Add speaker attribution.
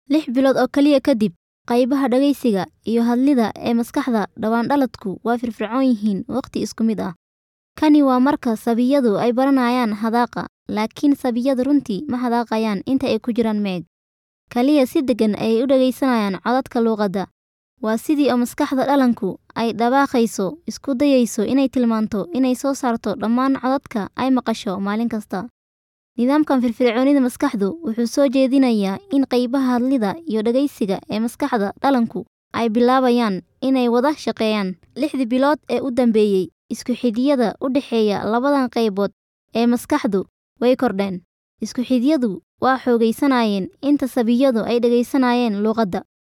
Speaker 1: Lix bilood oo kaliya kadib, qaybaha dhageysiga iyo hadlida ee maskaxda dhawaanqaladku waa firfircoon yihiin waqti isku mid ah. Kani waa marka saabiyadu ay baranayaan hadaaqa, laakiin saabiyadu runtii ma hadaaqayaan inta ay ku jiraan MEG. Kaliya si deggan ayay u dhageysanayaan codadka luqadda. Waa sidii oo maskaxda dhallaanku ay dhawaaqayso, isku dayayso inay tilmaanto inay soo saarto dhammaan codadka ay maqasho maalin kasta. Nidaamkan firfircoonida maskaxdu wuxuu soo jeedinayaa in qaybaha hadlida iyo dhageysiga ee maskaxda dhallaanku ay bilaabayaan inay wada shaqeeyaan. Lixdii bilood ee u dambeeyay, isku xidhiyada u dhexeeya labadan qaybood ee maskaxdu way kordheen. Isku xidhyadu waa xoogaysanayeen inta saabiyadu ay dhageysanayeen luqadda.